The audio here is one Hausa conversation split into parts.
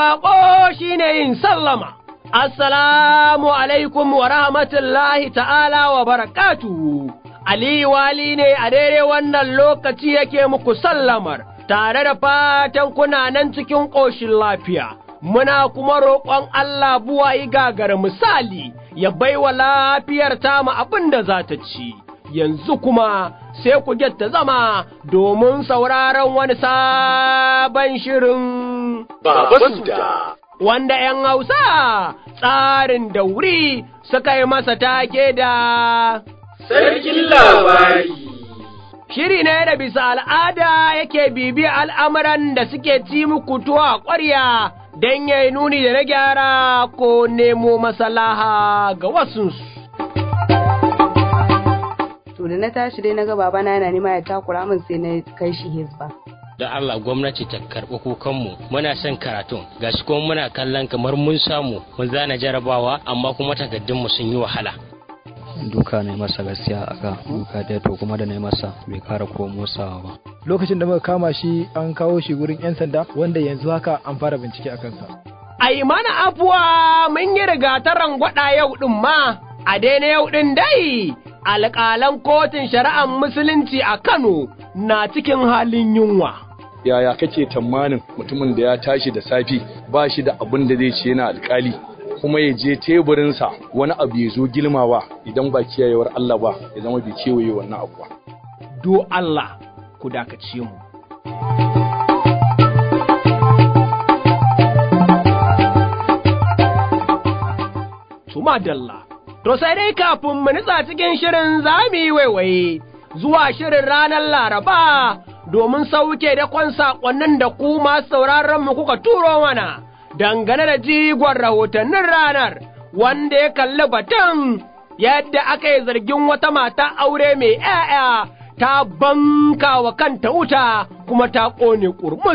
baƙo shine yin sallama. Assalamu alaikum wa rahmatullahi ta'ala wa barakatuhu. Ali wali ne a daidai wannan lokaci yake muku sallamar, tare da fatan kuna nan cikin ƙoshin lafiya. Muna kuma roƙon Allah buwayi gagar misali, ya baiwa lafiyar tamu abin da za ta ci. Yanzu kuma sai ku ta zama domin sauraron wani sabon shirin. Baba Suda. wanda ’yan Hausa tsarin da wuri suka yi masa take da Sarkin labari. shiri ne da bisa al'ada yake bibi al'amuran da suke ci muku tuwa ƙwarya don ya nuni da na gyara ko nemo masalaha ga wasunsu. to da na tashi dai na ga babana yana nema ya takura min sai na kai shi hizba da Allah gwamnati ta karɓi kukanmu muna son karatun gashi kuma muna kallon kamar mun samu mun zana jarabawa amma kuma takardunmu sun yi wahala duka ne masa gaskiya aka duka da to kuma da na masa bai kara ko motsawa ba lokacin da muka kama shi an kawo shi gurin 'yan sanda wanda yanzu haka an fara bincike a kansa Ai mana afuwa mun yi rigataran gwada yau ɗin ma, a daina yau ɗin dai, alƙalan kotun shari'ar musulunci a Kano na cikin halin yunwa. yaya kake tamanin mutumin da ya tashi da safi ba shi da abin da zai ce yana alkali kuma ya je teburinsa wani abu ya zo gilmawa idan ba kiyayewar Allah ba ya zama bai kewaye wannan abu ba Do Allah ku dakace mu. Tuma dalla. To sai dai kafin mu nutsa cikin shirin za mu yi waiwaye zuwa shirin ranar Laraba domin sauke da kwan saƙonnin da ku masu sauraron mu kuka turo mana dangane da jigon rahotannin ranar wanda ya kalli batun yadda aka yi zargin wata mata aure mai ‘ya'ya ta banka wa kanta wuta kuma ta ƙone ƙurmus.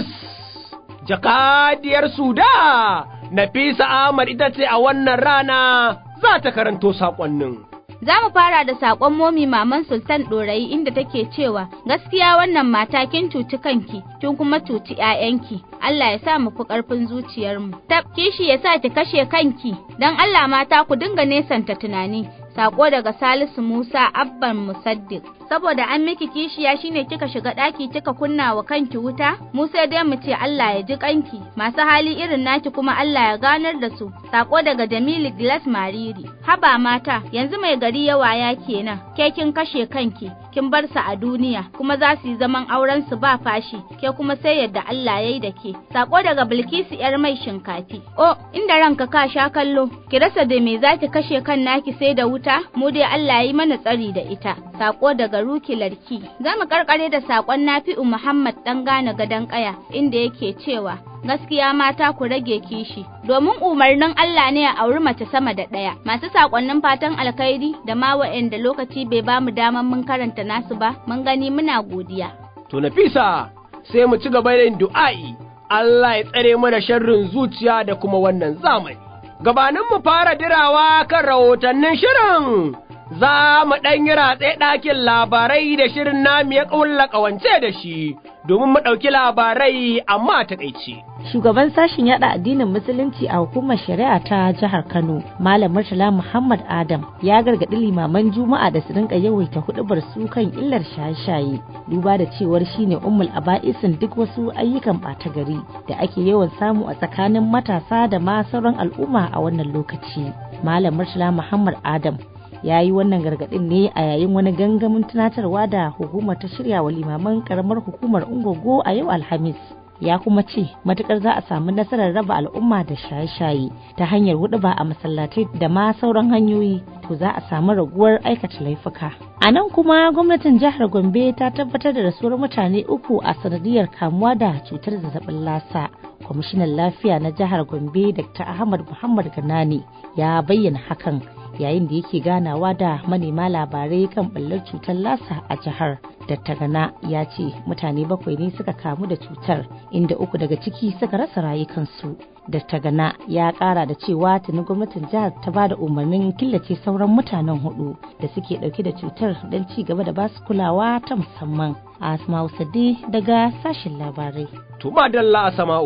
Jakadiyar Suda, Nafisa Ahmad ita ce a wannan rana za ta karanto saƙonnin. Za mu fara da saƙon momi maman Sultan Ɗorayi inda take cewa gaskiya wannan mata kin cuci kanki, kin kuma cuci ‘ya'yanki. Allah ya sa mu fi ƙarfin zuciyarmu. Tab kishi ya sa ki kashe kanki, don Allah mata ku dinga nesanta tunani. Sako daga Salisu Musa Abban Musaddiq. Saboda an miki kishiya shine kika shiga ɗaki kika kunna wa kanki wuta, mu sai dai mu ce Allah ya ji kanki, masu hali irin naki kuma Allah ya ganar da su. Sako daga Jamilu Gilas Mariri. Haba mata, yanzu mai gari yawa ya kenan, ke kin kashe kanki, kin bar su a duniya, kuma za su yi zaman auren su ba fashi, ke kuma sai yadda Allah ya yi da ke. Sako daga Bilkisu yar mai shinkafi. O, inda ranka ka sha kallo, ki rasa da me za ki kashe kan naki sai da wuta, mu dai Allah ya yi mana tsari da ita. Sako daga Ruki Larki. Za mu karkare da sakon Nafi'u Muhammad dan gane gadon kaya inda yake cewa gaskiya mata ku rage kishi domin umarnin Allah ne a auri mace sama da ɗaya masu sakonnin fatan alkhairi da ma wa'anda lokaci bai ba mu daman mun karanta nasu ba mun gani muna godiya To Nafisa sai mu ci gaba da yin du'a'i, Allah ya tsare mana sharrin zuciya da kuma wannan zamani. Gabanin mu fara dirawa kan rahotannin shirin, za mu ɗan yi ratse ɗakin labarai da shirin namu ya ƙulla ƙawance da shi, domin mu ɗauki labarai amma taƙaice. Shugaban sashen yada addinin Musulunci a hukumar shari'a ta jihar Kano, Malam Murtala Muhammad Adam, ya gargaɗi limaman Juma'a da su rinka yawaita huɗubar su kan illar shaye-shaye, duba da cewar shine ummul aba'isin duk wasu ayyukan ɓata gari da ake yawan samu a tsakanin matasa da ma sauran al'umma a wannan lokaci. Malam Murtala Muhammad Adam ya yi wannan gargaɗin ne a yayin wani gangamin tunatarwa da hukumar ta shirya wa limaman karamar hukumar ungogo a yau alhamis ya kuma ce matukar za a samu nasarar raba al'umma da shaye-shaye ta hanyar huɗuba a masallatai da ma sauran hanyoyi to za a samu raguwar aikata laifuka a nan kuma gwamnatin jihar gombe ta tabbatar da rasuwar mutane uku a sanadiyar kamuwa da cutar zazzabin lasa kwamishinan lafiya na jihar gombe dr ahmad muhammad ganani ya bayyana hakan yayin da yake ganawa da manema labarai kan ɓallar cutar lasa a jihar dattagana ya ce mutane bakwai ne suka kamu da cutar inda uku daga ciki suka rasa rayukansu dattagana ya kara da cewa tuni gwamnatin jihar ta ba da umarnin killace sauran mutanen hudu da suke dauke da cutar don ci gaba da basu kulawa ta musamman asma sade daga sashen labarai To ba dalla a sama'u.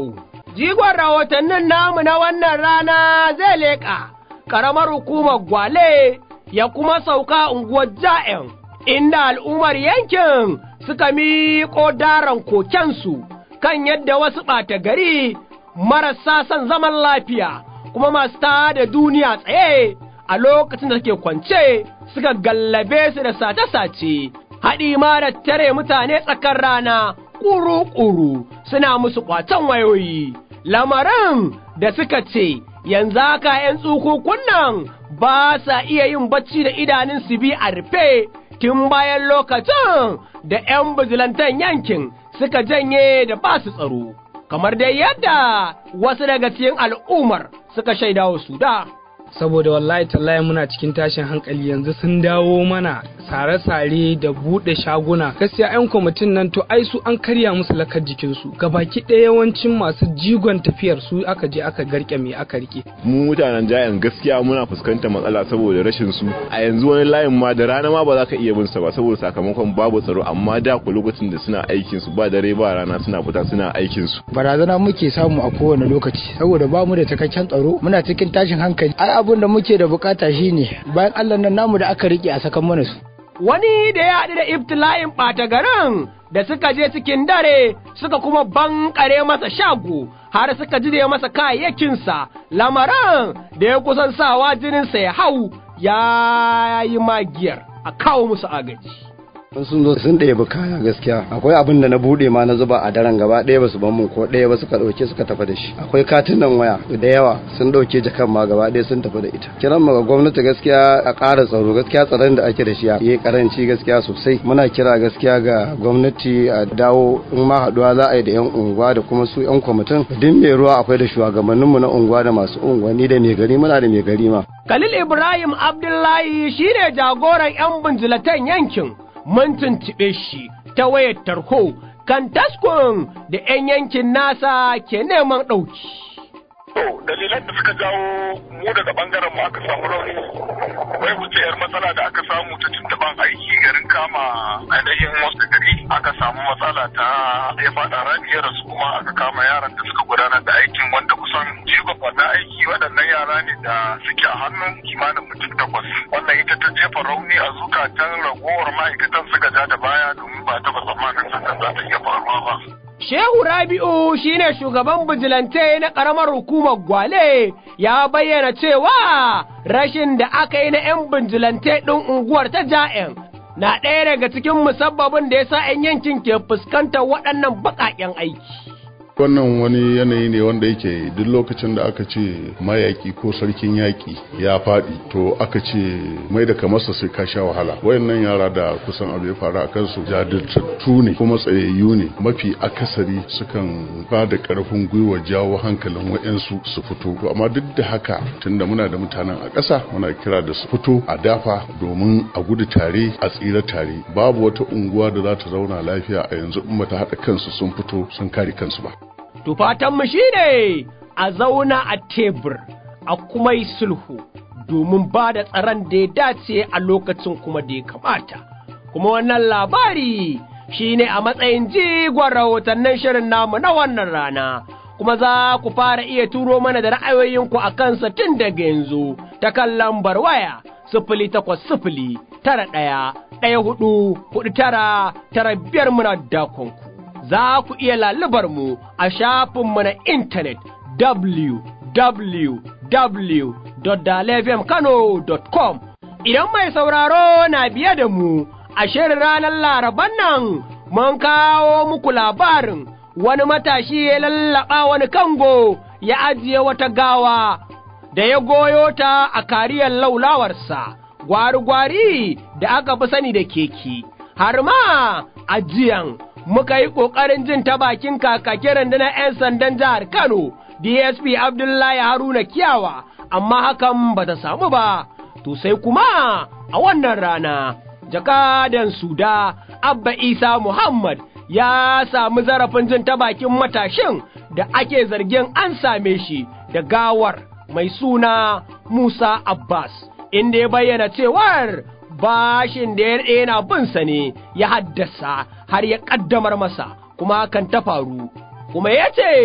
jigon rahotannin namu na wannan rana zai leƙa ƙaramar hukumar gwale ya kuma sauka unguwar ja'in inda al'ummar yankin suka miƙo daren kokensu kan yadda wasu ɓata gari marasa son zaman lafiya kuma masu da duniya tsaye a lokacin da suke kwance suka gallabe su da sace-sace haɗi ma da tare mutane tsakar rana ƙuru-ƙuru suna musu ƙwacen wayoyi lamarin da suka ce yanzu haka ‘yan tsukukun nan ba sa iya yin bacci da idanun su bi a rufe tun bayan lokacin da ‘yan bizilantan yankin suka janye da ba su tsaro, kamar dai yadda wasu daga cikin al'ummar suka shaida wa su da. saboda wallahi tallahi muna cikin tashin hankali yanzu sun dawo mana sare-sare da buɗe shaguna gaskiya 'yan kwamitin nan to ai su an karya musu lakar jikinsu gabaki ɗaya yawancin masu jigon tafiyar su aka je aka garke me aka rike mu mutanen jayan gaskiya muna fuskantar matsala saboda rashin su a yanzu wani layin ma da rana ma ba za ka iya bin sa ba saboda sakamakon babu tsaro amma da ku lokacin da suna aikin su ba dare ba rana suna fita suna aikin su barazana muke samu a kowane lokaci saboda ba mu da cikakken tsaro muna cikin tashin hankali ai abin da muke da bukata shine bayan Allah nan namu da aka rike a sakan mana su wani da ya haɗu da ibtila'in ɓata garin da suka je cikin dare suka kuma bankare masa shago har suka jide masa kayayyakinsa lamarin da ya kusan sawa jininsa ya hau ya yi magiyar a kawo musu agaji. sun zo sun ɗebi kaya gaskiya akwai abin da na buɗe ma na zuba a daren gaba ɗaya ba su ban mun ko ɗaya ba suka ɗauke suka tafi da shi akwai katunan waya da yawa sun ɗauke jakan ma gaba ɗaya sun tafi da ita kiran mu ga gwamnati gaskiya a ƙara tsaro gaskiya tsaron da ake da shi yayi karanci gaskiya sosai muna kira gaskiya ga gwamnati a dawo in ma haɗuwa za a yi da yan unguwa da kuma su yan kwamitin duk mai ruwa akwai da shugabanninmu na unguwa da masu unguwanni da mai gari muna da mai gari ma Khalil Ibrahim Abdullahi shine jagoran 'yan binjilatan yankin mun tuntuɓe shi ta wayar tarho kan taskon da 'yan yankin nasa ke neman ɗauki. To, dalilan da suka jawo mu daga bangaren mu aka samu rauni, wai wuce 'yar matsala da aka samu ta tuntuɓan aiki garin kama ainihin wasu gari aka samu matsala ta ya faɗa rami ya rasu kuma aka kama yaran da suka gudanar da aikin wanda kusan jigon wannan aiki waɗannan yara ne da suke a hannun kimanin mutum takwas. Wannan ita ta jefa rauni a zukatan ragowar ma'aikatan suka ja da baya domin ba taɓa tsammanin hakan za ta iya faruwa ba. Shehu Rabi'u shine shugaban bijilante na ƙaramar hukumar Gwale ya bayyana cewa rashin da aka yi na 'yan bijilante ɗin unguwar ta ja'in na ɗaya daga cikin musabbabin da ya sa 'yan yankin ke fuskantar waɗannan baƙaƙen aiki. wannan wani yanayi ne wanda yake duk lokacin da aka ce mayaki ko sarkin yaƙi ya faɗi to aka ce mai da kamarsa sai ka sha wahala wayannan yara da kusan abu ya faru a kansu jajirtattu ne kuma tsayayyu ne mafi akasari sukan ba da ƙarfin gwiwa jawo hankalin wayansu su fito to amma duk da haka tunda muna da mutanen a ƙasa muna kira da su fito a dafa domin a gudu tare a tsira tare babu wata unguwa da za ta zauna lafiya a yanzu in ta haɗa kansu sun fito sun kare kansu ba To fatanmu shi ne a zauna a tebur a kuma yi sulhu domin ba da tsaron da ya dace a lokacin kuma da ya kamata. Kuma wannan labari shi ne a matsayin jigon rahotannin shirin namu na wannan rana. Kuma za ku fara iya turo mana da ra'ayoyinku a kansa tun daga yanzu ta kan lambar waya sifili takwas sifili tara ɗaya ɗaya hudu hudu tara tara biyar muna dakonku. za ku iya lalubar mu a shafinmu na intanet www.dalefmkano.com Idan mai sauraro na biye da mu a shirin ranar laraban nan mun kawo muku labarin wani matashi ya lallaɓa wani kango ya ajiye wata gawa da ya goyo ta a kariyar laulawarsa gwari-gwari da aka fi sani da keke har ma ajiyan muka yi ƙoƙarin jin ta bakin kakakin rundunar 'yan sandan jihar Kano, DSP Abdullahi Haruna Kiyawa, amma hakan ba ta samu ba, to sai kuma a wannan rana, jakadan Suda, Abba Isa Muhammad ya samu zarafin jin ta bakin matashin da ake zargin an same shi da gawar mai suna Musa Abbas, inda ya bayyana cewar bashin da ya yana binsa ne ya haddasa har ya ƙaddamar masa kuma hakan ta faru kuma ya ce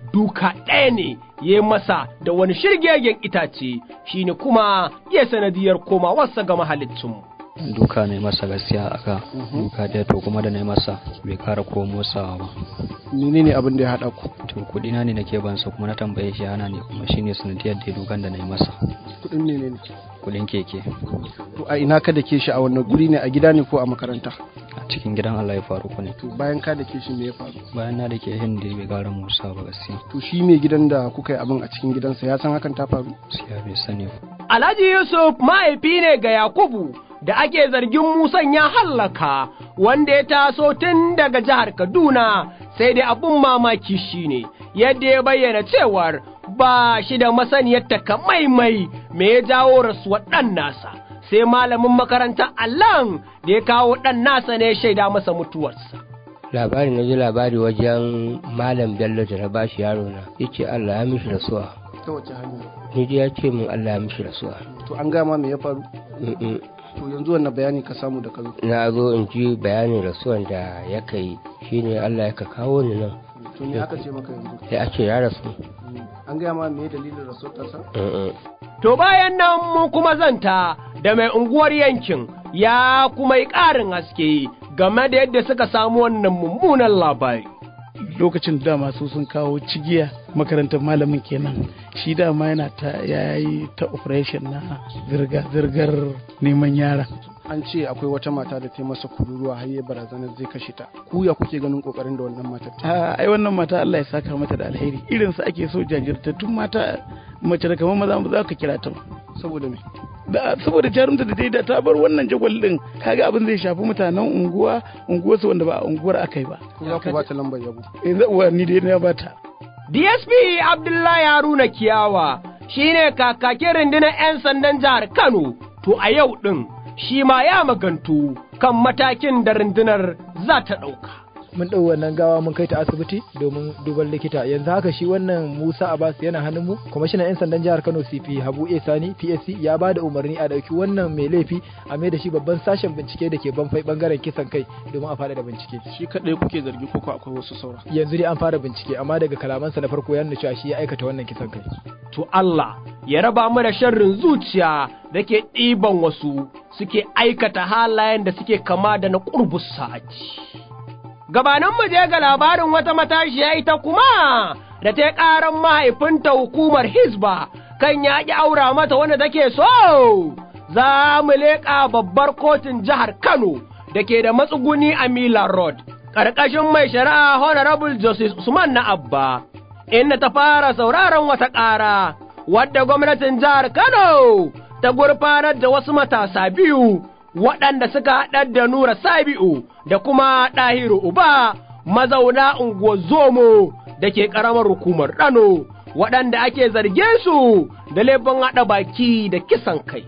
duka ɗaya ne ya masa da wani shirgegen itace shine kuma ya sanadiyar komawarsa ga mahalicinmu. duka ne masa gaskiya aka duka ɗaya to kuma da na masa bai kara ko motsawa ba menene abin da ya haɗa ku to kuɗi na ne nake bansa kuma na tambaye shi ana ne kuma shine sanadiyar da dukan da na yi masa kuɗin menene kuɗin keke to a ina ka da ke shi a wannan guri ne a gida ne ko a makaranta a cikin gidan Allah ya faru ku ne to bayan ka da ke shi me ya faru bayan na da ke hin da bai gara musa ba gaskiya to shi mai gidan da kuka yi abin a cikin gidansa ya san hakan ta faru gaskiya bai sani ba Alhaji Yusuf mahaifi ne ga Yakubu da ake zargin Musan ya hallaka wanda ya taso tun daga jihar Kaduna sai dai abun mamaki shine yadda ya bayyana cewar ba shi da masaniyar takamaimai me ya jawo rasuwar ɗan nasa sai malamin makarantar Allah da ya kawo ɗan nasa ne shaida masa mutuwarsa. labari na ji labari wajen malam bello da na bashi yaro na yace Allah ya mishi rasuwa ta wace hanya ni dai ya ce min Allah ya mishi rasuwa to an gama me ya faru Mm-mm. to yanzu wannan bayani ka samu da ka zo na zo in ji bayanin rasuwan da ya kai shine Allah ya ka kawo ni nan to me aka ce maka yanzu sai a ce ya rasu an gaya ma me dalilin rasuwar tasa Mm-mm. To bayan nan mun kuma zanta da mai unguwar yankin ya kuma yi ƙarin haske game da yadda suka samu wannan mummunan labari. lokacin da dama su sun kawo cigiya makarantar malamin kenan shi dama yana ta yayi ta operation na zirga-zirgar neman yara an ce akwai wata mata da ta yi masa kururuwa har ya barazanar zai kashe ta ku ya kuke ganin kokarin da wannan matar ta a ai wannan mata Allah ya saka mata da alheri irin su ake so jajirtattun mata mace da kamar maza za ka kira ta saboda me da saboda jarumta da ta yi da ta bar wannan jagwal din kaga abin zai shafi mutanen unguwa unguwarsu wanda ba a unguwar aka yi ba za ku ba ta lambar yabo eh za ni dai na bata DSP Abdullahi Haruna Kiyawa shine kakakin rundunar 'yan sandan jihar Kano to a yau ɗin shi ma ya magantu kan matakin da rundunar za ta ɗauka. mun ɗau wannan gawa mun kai ta asibiti domin duban likita yanzu haka shi wannan Musa Abbas yana hannun mu kwamishinan 'yan sandan jihar Kano CP Habu A Sani PSC ya ba da umarni a ɗauki wannan mai laifi a mai da shi babban sashen bincike da ke banfai bangaren kisan kai domin a fara da bincike shi kaɗai kuke zargi ko ko akwai wasu saura yanzu dai an fara bincike amma daga kalamansa na farko ya nuna cewa shi ya aikata wannan kisan kai To Allah ya raba mu da sharrin zuciya da ke ɗiban wasu suke aikata halayen da suke kama da na ƙurbus sa'aji. Gabanin mu je ga labarin wata matashiya ita kuma da ta ƙaran mahaifinta hukumar Hizba kan yaƙi aura mata wanda take so. Za mu leƙa babbar kotun jihar Kano da ke da matsuguni a Milan Road, ƙarƙashin mai shari'a Honorable Justice Usman na Abba, inda ta fara sauraron wata ƙara, wadda gwamnatin jihar Kano ta gurfanar da wasu matasa biyu waɗanda suka haɗar da Nura Sabi'u da kuma Ɗahiru Uba mazauna unguwar Zomo da ke ƙaramar hukumar Ɗano waɗanda ake zargin su da laifin haɗa baki da kisan kai.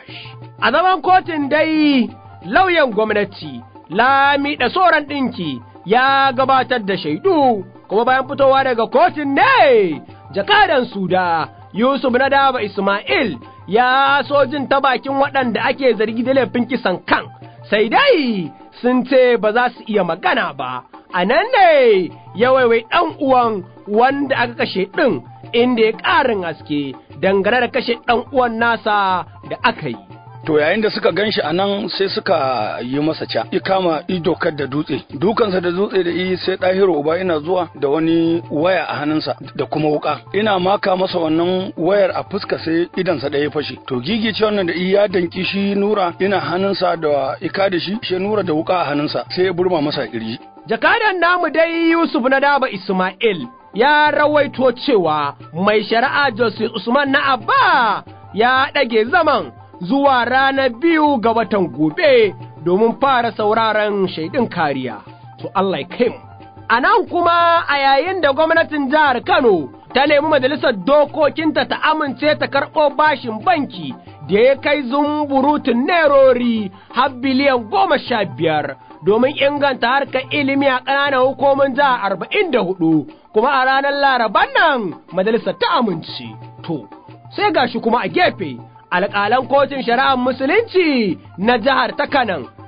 A zaman kotun dai lauyan gwamnati Lami da Soran ɗinki ya gabatar da shaidu kuma bayan fitowa daga kotun ne jakadan Suda Yusuf na daba Ismail ya so jin ta bakin waɗanda ake zargi da laifin kisan kan, sai dai sun ce ba za su iya magana ba, a nan ne ya waiwai ɗan uwan wanda aka kashe ɗin inda ya ƙarin haske dangane da kashe ɗan uwan nasa da aka yi. To yayin da suka gan shi a nan sai suka yi masa ca, ya kama idokar da dutse. Dukansa da dutse da iyi sai ɗahiru uba ina zuwa da wani waya a hannunsa da kuma wuka. Ina maka masa wannan wayar a fuska sai idansa ɗaya fashe. To gigi ce wannan da iyi ya danki shi nura ina hannunsa da ika da shi, shi nura da wuka a hannunsa sai ya burma masa kirji. Jakadan namu dai Yusuf na daba Ismail ya rawaito cewa mai shari'a Joseph Usman na Abba ya ɗage zaman zuwa ranar biyu ga watan gobe domin fara sauraron shaidun kariya. To Allah ya kai mu. A nan kuma a yayin da gwamnatin jihar Kano ta nemi majalisar dokokinta ta amince ta karɓo bashin banki da ya kai zumburutun nerori har biliyan goma sha biyar domin inganta harkar ilimi a ƙananan hukumin jihar arba'in da hudu kuma a ranar laraban nan majalisar ta amince. To, sai gashi kuma a gefe alƙalan kotun shari'ar musulunci na jihar ta kanan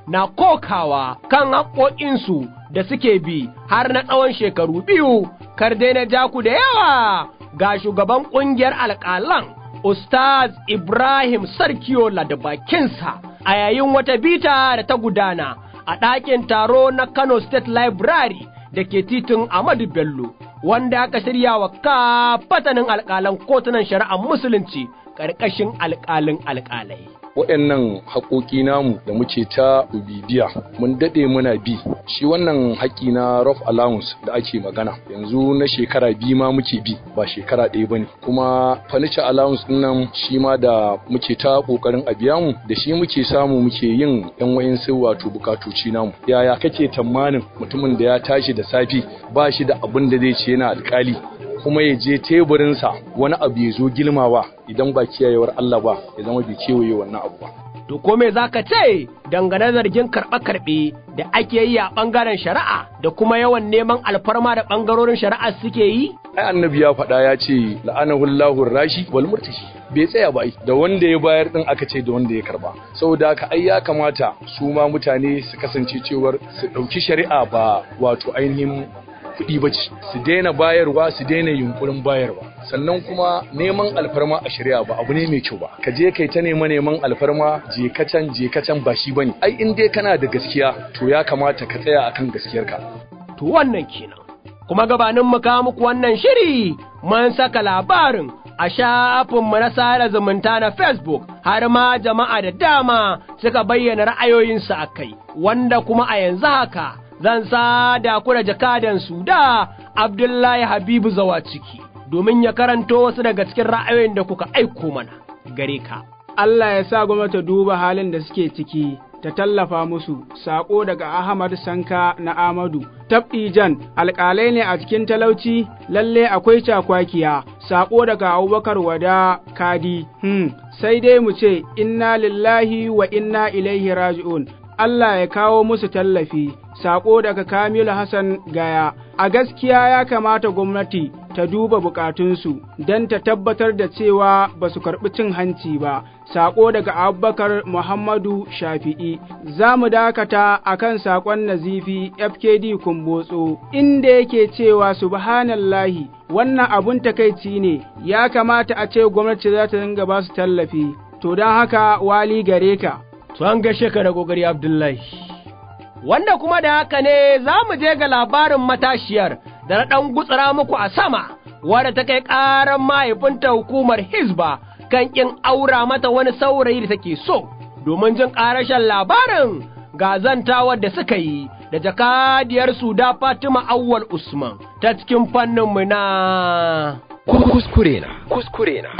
na kokawa kan haƙoƙinsu da suke bi har na tsawon shekaru biyu, kar dai na ja ku da yawa ga shugaban ƙungiyar alƙalan Ustaz Ibrahim Sarkiola da bakinsa a yayin wata bita da ta gudana a ɗakin taro na Kano State Library da ke titin Ahmadu Bello, wanda aka shirya wa kafatanin alƙalan kotunan shari'ar Musulunci ƙarƙashin alƙalin alƙalai. waɗannan haƙoƙi namu da muke ta bibiya mun daɗe muna bi shi wannan haƙƙi na rough allowance da ake magana yanzu na shekara biyu ma muke bi ba shekara ɗaya ba ne kuma furniture allowance ɗin nan shi ma da muke ta ƙoƙarin a biya mu da shi muke samu muke yin yan wa'insu wato bukatoci namu yaya kake tamanin mutumin da ya tashi da safi ba shi da abin da zai ce yana alƙali kuma ya je teburinsa wani abu ya zo gilmawa idan ba kiyayewar Allah ba ya zama bai kewaye wannan abu ba. To ko me za ka ce dangane zargin karɓe-karɓe da ake yi a ɓangaren shari'a da kuma yawan neman alfarma da ɓangarorin shari'a suke yi? Ai annabi ya faɗa ya ce la'anahullahu rashi wal murtashi bai tsaya ba da wanda ya bayar din aka ce da wanda ya karba saboda haka ai ya kamata su ma mutane su kasance cewar su ɗauki shari'a ba wato ainihin kuɗi ba ce su daina bayarwa su daina yunkurin bayarwa sannan kuma neman alfarma a shari'a ba abu ne mai kyau ba ka je kai ta nema neman alfarma je ka can je ka can ba shi bane ai in dai kana da gaskiya to ya kamata ka tsaya akan gaskiyarka to wannan kenan kuma gabanin mu kawo muku wannan shiri mun saka labarin a shafinmu na sada zumunta na Facebook har ma jama'a da dama suka bayyana ra'ayoyinsu a kai wanda kuma a yanzu haka zan sada ku da jakadan su da Abdullahi Habibu zawa ciki domin ya karanto wasu daga cikin ra'ayoyin da kuka aiko mana gare ka. Allah ya sa gwamnati duba halin da suke ciki ta tallafa musu sako daga Ahmad Sanka na Amadu Tabdijan alƙalai ne a cikin talauci lalle akwai cakwakiya sako daga Abubakar Wada Kadi hmm sai dai mu ce inna lillahi wa inna ilaihi raji'un Allah ya kawo musu tallafi, saƙo daga Kamilu Hassan Gaya, a gaskiya ya kamata gwamnati ta duba bukatunsu don ta tabbatar da cewa ba su karɓi cin hanci ba, saƙo daga Abubakar Muhammadu Shafi'i. Za mu dakata a kan saƙon nazifi FKD Kumbotso, inda yake cewa subhanallahi wannan abun takaici ne, ya kamata a ce gwamnati za ta dinga ba su tallafi, to don haka wali gare ka. to an gaishe ka da gogari Abdullahi. Wanda kuma da haka ne za mu je ga labarin matashiyar da na ɗan gutsura muku a sama, wadda ta kai ƙaran mahaifinta hukumar Hizba kan ƙin aura mata wani saurayi da take so, domin jin ƙarashen labarin gazantawar da suka yi da jakadiyar da Fatima Awwal Usman ta cikin fanninmu na kuskure na kuskure na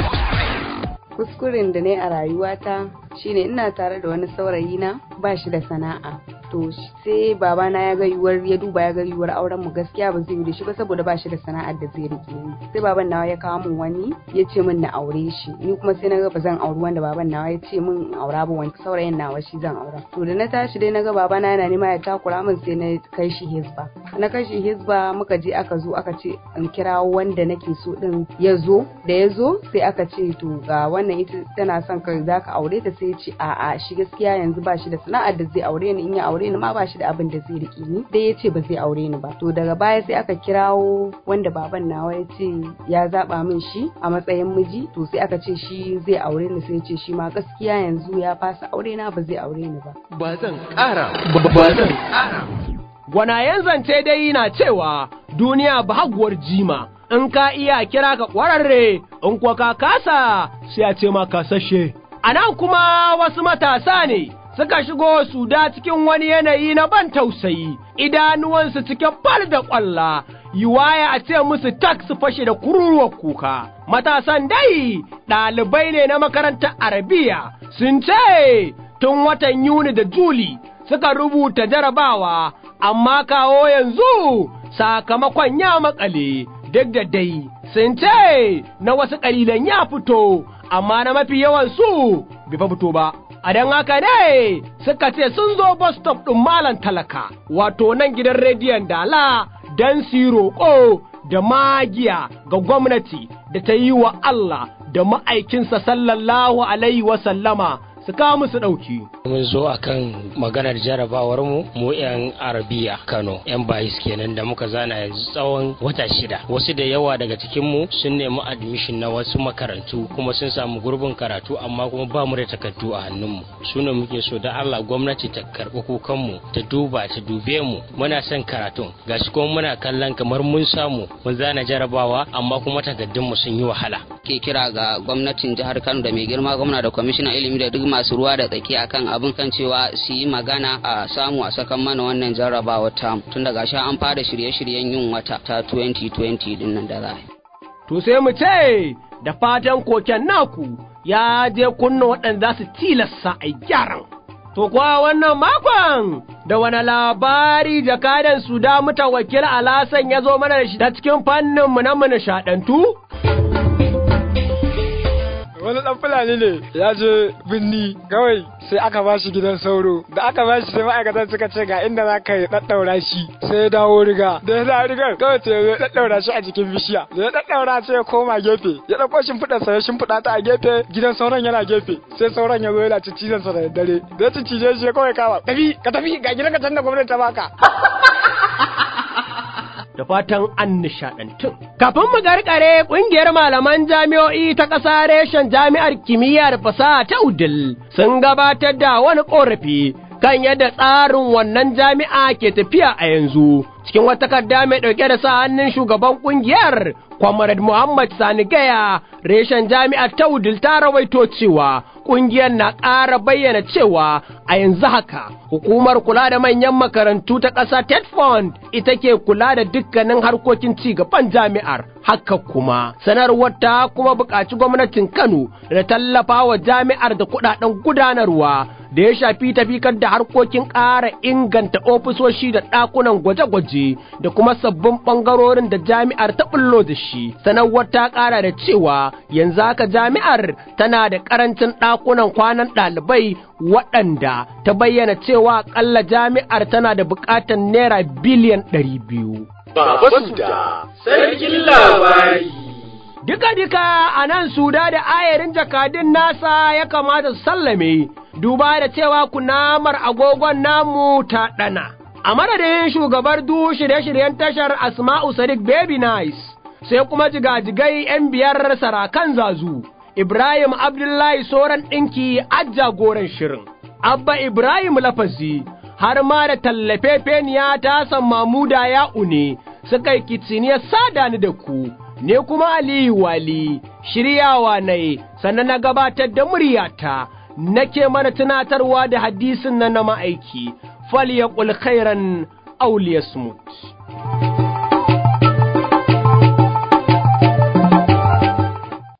kuskuren da ne a rayuwata shine ina tare da wani saurayi na ba shi da sana'a to sai babana ya ga yiwuwar ya duba ya ga yiwuwar auren mu gaskiya ba zai yi da shi ba saboda ba shi da sana'ar da zai rike ni sai baban nawa ya kawo min wani ya ce min na aure shi ni kuma sai na ga ba zan auri wanda baban nawa ya ce min in aura ba wani saurayin nawa shi zan aura to da na tashi dai na ga babana yana nema ya takura min sai na kai shi hizba na kai shi hizba muka je aka zo aka ce in kirawo wanda nake so din ya zo da ya zo sai aka ce to ga wannan ita tana son ka za ka aure ta sai ya ce a'a shi gaskiya yanzu ba shi da sana'ar da zai aure ni in ya aure ni ma ba shi da abin da zai riƙe ni dai ya ce ba zai aure ni ba to daga baya sai aka kirawo wanda baban nawa ya ce ya zaba min shi a matsayin miji to sai aka ce shi zai aure ni sai ya ce shi ma gaskiya yanzu ya fasa aure na ba zai aure ni ba ba zan ƙara ba zan ƙara gwanayen zance dai na cewa duniya ba haguwar jima in ka iya kira ka ƙwararre in kuwa ka kasa sai a ce ma kasashe a nan kuma wasu matasa ne suka shigo su da cikin wani yanayi na ban tausayi idanuwansu cikin fal da ƙwalla yiwaya a ce musu tak su fashe da kururuwar kuka matasan dai ɗalibai ne na makarantar arabiya sun ce tun watan yuni da juli suka rubuta jarabawa amma kawo yanzu sakamakon ya makale duk da dai sun ce na wasu ƙalilan ya fito amma na mafi yawan su bai fa fito ba a don haka ne suka ce sun zo bus stop ɗin malam talaka wato nan gidan rediyon dala don su yi roƙo da magiya ga gwamnati da ta yi wa Allah da ma'aikinsa sallallahu alaihi wasallama su kawo musu ɗauki. mun zo akan maganar jarabawar mu mu yan arabiya kano yan bayis kenan da muka zana yanzu tsawon wata shida wasu da yawa daga cikin mu sun nemi admission na wasu makarantu kuma sun samu gurbin karatu amma kuma ba mu da takardu a hannun mu su ne muke so da Allah gwamnati ta karɓi kukan mu ta duba ta dube mu muna son karatun gashi kuma muna kallon kamar mun samu mun zana jarabawa amma kuma takardun mu sun yi wahala ke kira ga gwamnatin jihar Kano da mai girma gwamna da kwamishinan ilimi da duk masu ruwa da tsaki akan abin kan cewa su yi magana a samu a sakan mana wannan jarrabawa ta tun daga sha an fara shirye-shiryen yin wata ta 2020 din nan da za To sai mu ce da fatan koken naku ya je kunna waɗanda za su tilasta a gyaran. To kuwa wannan makon da wani labari jakadan su da muta wakil alasan ya zo mana da shi ta cikin fanninmu na mu nishaɗantu? wani dan fulani ne ya je binni kawai sai aka ba shi gidan sauro da aka ba shi sai ma'aikatan suka ce ga inda za ka yi daddaura shi sai ya dawo riga da ya dawo rigar kawai sai ya daddaura shi a jikin bishiya da ya daddaura sai ya koma gefe ya dauko shimfiɗar sa ya shimfiɗa ta a gefe gidan sauron yana gefe sai sauron ya zo yana cicizan sa da daddare da ya cicije shi kawai kawa tafi ka tafi ga gidan ka can da gwamnati ta baka da fatan an nishaɗantu. Kafin mu garkare ƙungiyar malaman jami'o'i ta ƙasa reshen jami'ar kimiyya da fasaha ta Udil sun gabatar da wani ƙorafi kan yadda tsarin wannan jami'a ke tafiya a yanzu. Cikin wata takarda mai ɗauke da sa hannun shugaban ƙungiyar Comrade Muhammad Sani Gaya, reshen jami'ar ta Udil ta rawaito cewa ƙungiyar na ƙara bayyana cewa a yanzu haka hukumar kula da manyan makarantu ta ƙasa TED Fund ita ke kula da dukkanin harkokin ci gaban jami'ar. Haka kuma sanarwar ta kuma buƙaci gwamnatin Kano da tallafa wa jami'ar da kuɗaɗen gudanarwa da ya shafi tafikar da harkokin ƙara inganta ofisoshi da ɗakunan gwaje-gwaje da kuma sabbin ɓangarorin da jami'ar ta ɓullo da shi. Sanarwar ta ƙara da cewa yanzu haka jami'ar tana da ƙarancin ɗakunan kwanan ɗalibai waɗanda ta bayyana cewa ƙalla jami'ar tana da buƙatar naira biliyan ɗari biyu. Baba Suda, sarkin labari. Duka-duka a nan suda da ayarin jakadun nasa ya kamata su sallame, duba da cewa kunamar agogon namu ta ɗana. A madadin shugabar du shirye-shiryen tashar Asma'u Sadiq Baby Nice, sai kuma jigajigai 'yan biyar sarakan zazu, Ibrahim Abdullahi Soran ɗinki a jagoran shirin, Abba Ibrahim Lafazi, har ma da tallafe feniya ta san Mamuda ya une, suka yi kiciniyar sada ni da ku. ne kuma Aliyu Wali, shiryawa na sannan na gabatar da muryata, nake mana tunatarwa da hadisin nan na ma'aiki, fal ya khairan auliyasmut.